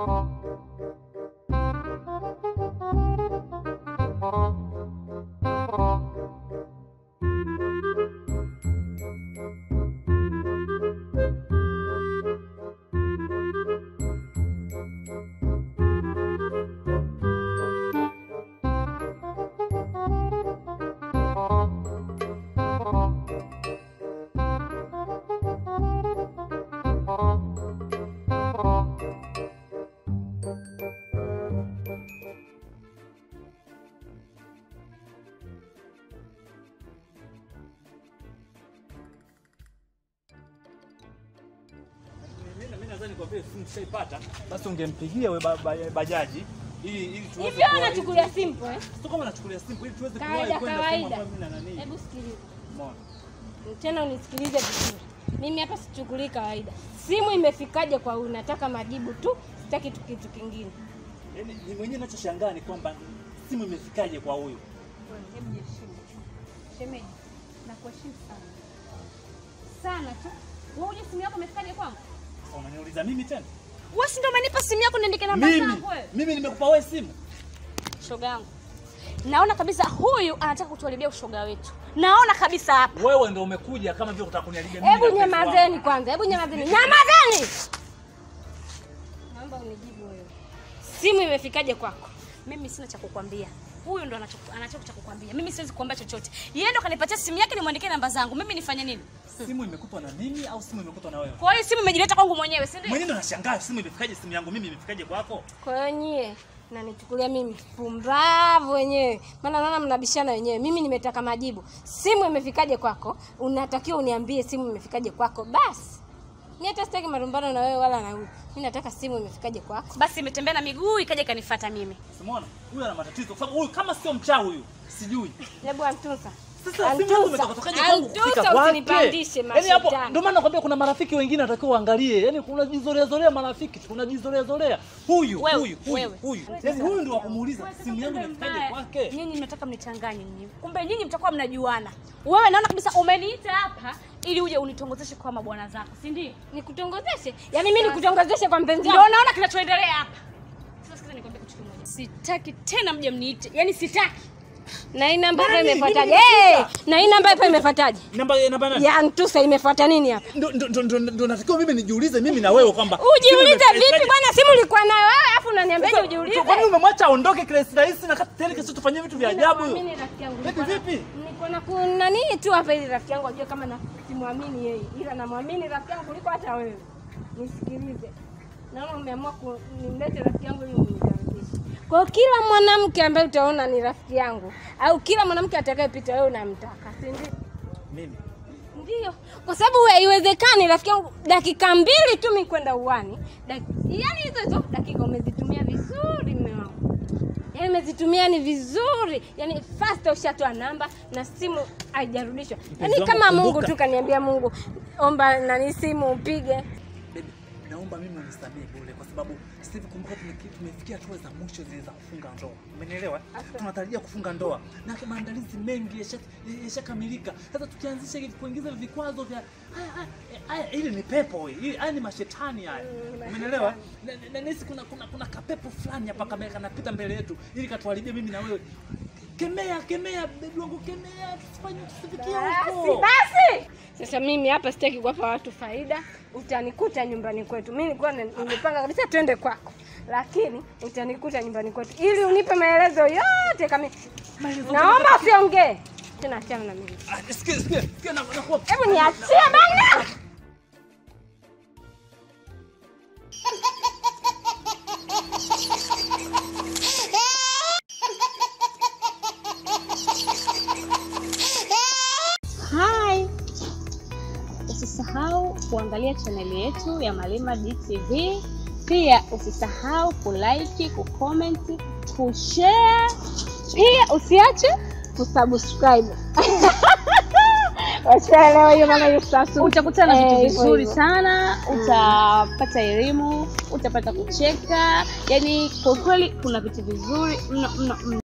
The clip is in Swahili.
Mimi nadhani kwa vile simu tushaipata, basi ungempigia we ba- ba- bajaji ili ili tuweze Hivyo kuwa- unachukulia simple eh? Sio kama nachukulia simu ili tuweze kuwahi Kawaida kwenda sehemu kawaida. ambayo mimi na nani. Hebu sikiliza. Umeona? Tena unisikilize vizuri. Mimi hapa sichukulii kawaida. Simu imefikaje kwa huyu? Nataka majibu tu, sitaki tu kitu kingine. Yaani ni mwenyewe ninachoshangaa ni kwamba simu imefikaje kwa huyu. Hebu jiheshimu. Shemeji, nakuheshimu sana sana tu. Wewe uje simu yako imefikaje kwangu? Sasa Unaniuliza mimi tena? Wewe si ndio umenipa simu yako niandike namba Mimi zangu wewe? mimi nimekupa wewe simu. Shoga yangu. Naona kabisa huyu anataka kutuharibia ushoga wetu. Naona kabisa hapa. Wewe ndio umekuja kama vile unataka kuniharibia mimi. Hebu na mpenzi wangu. nyamazeni kwanza, hebu nyamazeni. Nyamazeni! Naomba unijibu wewe. Simu imefikaje kwako? Mimi sina cha kukwambia. Huyu ndo anacho anacho cha kukwambia. Mimi siwezi kukwambia chochote. Yeye ndo kanipatia simu yake nimwandikie namba zangu. Mimi nifanye nini? Simu imekutwa na mimi au simu imekutwa na wewe? Kwa hiyo simu imejileta kwangu mwenyewe, si ndio? Mwenyewe ndo nashangaa simu imefikaje simu yangu mimi imefikaje kwako? Kwa hiyo nyie nanichukulia mimi pumbavu wenyewe, maana naona mnabishana wenyewe. Mimi nimetaka majibu, simu imefikaje kwako? Unatakiwa uniambie simu imefikaje kwako basi. Mimi hata sitaki marumbano na wewe wala na huyu. Mimi nataka simu imefikaje kwako. Basi imetembea na miguu ikaja ikanifuata mimi. Umeona? Huyu ana matatizo kwa sababu huyu kama sio mchawi huyu, sijui. Hebu antusa. Sasa simu yangu imetoka tokaje kwangu Antusa, kufika kwake? usinipandishe Yaani hapo mashetani. ndio maana nakwambia kuna marafiki wengine atakiwa uangalie. Yaani kuna jizorea zorea marafiki, kuna jizorea zorea. Huyu, Wewe, huyu, huyu, wewe. huyu. Yaani huyu ndio wa kumuuliza simu yangu imefikaje Mbaya. kwake? Nyinyi mnataka mnichanganye nyinyi. Kumbe nyinyi mtakuwa mnajuana. Wewe naona kabisa umeniita hapa ili uje unitongozeshe kwa mabwana zako, si ndio? Nikutongozeshe? Yaani mimi nikutongozeshe kwa mpenzi Ndio wangu? naona kinachoendelea hapa. Sasa sikiza nikwambie kitu kimoja. Sitaki tena mje mniite. Yaani sitaki. Na hii namba hapa Nani? imefuataje? Mimi Eh, nimefika. na hii namba hapa imefuataje? Namba namba nani? Ya Antusa imefuata nini hapa? Ndio ndio ndio ndio natakiwa mimi nijiulize mimi na wewe kwamba Ujiulize simu imefikaje- vipi bwana, simu ulikuwa nayo wewe alafu unaniambiaje Sasa, ujiulize? Kwani umemwacha aondoke kirahisi rahisi na kati tena kesho tufanyie vitu vya ajabu? Mimi rafiki yangu. Vipi vipi? Niko na kuna nini tu hapa ili rafiki yangu ajue kama na simwamini yeye. Ila namwamini rafiki yangu kuliko hata wewe. Nisikilize. Naona umeamua kunilete rafiki yangu ili unikaribishe. Kwa hiyo kila mwanamke ambaye utaona ni rafiki yangu au kila mwanamke atakayepita wewe unamtaka, si ndio? Mimi. Ndio, kwa sababu haiwezekani rafiki yangu, dakika mbili tu mimi kwenda uwani, dak... yani hizo hizo dakika umezitumia vizuri mume wangu, yani umezitumia ni vizuri, yani fast ushatoa namba na simu haijarudishwa, yani wangu, kama Mungu kumbuka. tu kaniambia Mungu, omba nani simu upige. Baby, naomba mimi unisamehe bure kwa sababu sasa hivi kumbuka tumeki- tumefikia hatua za mwisho zile za kufunga ndoa. Umenielewa? Tunatarajia kufunga ndoa na maandalizi mengi yasha- yashakamilika. Sasa tukianzisha hivi kuingiza vikwazo vya haya haya, haya ili ni pepo hii. Hii- Haya ni mashetani haya. Umenielewa? Na- na- na nahisi kuna kuna kuna kapepo fulani hapa kama kanapita mbele yetu ili katuharibie mimi na wewe. Kemea, kemea bebi wangu, kemea, tusifanye tusifikie Basi huko. basi, sasa mimi hapa sitaki kuwapa watu faida, utanikuta nyumbani kwetu. Mimi nilikuwa ni- nimepanga kabisa twende kwako, lakini utanikuta nyumbani kwetu ili unipe maelezo yote kama Maelezo Naomba usiongee tena, achana na mimi. Ah, Sikia, sikia, sikia na nakuwa Hebu niachie bana. Hi. Usisahau kuangalia chaneli yetu ya Malima DTV. Pia usisahau kulike, kucomment, kushare. Pia usiache kusubscribe. Washaelewa hiyo mama Yusasu. Utakutana na Eh, vitu hivyo vizuri hivyo. sana, utapata elimu, utapata kucheka. Yaani kwa kweli kuna vitu vizuri mno mno mno.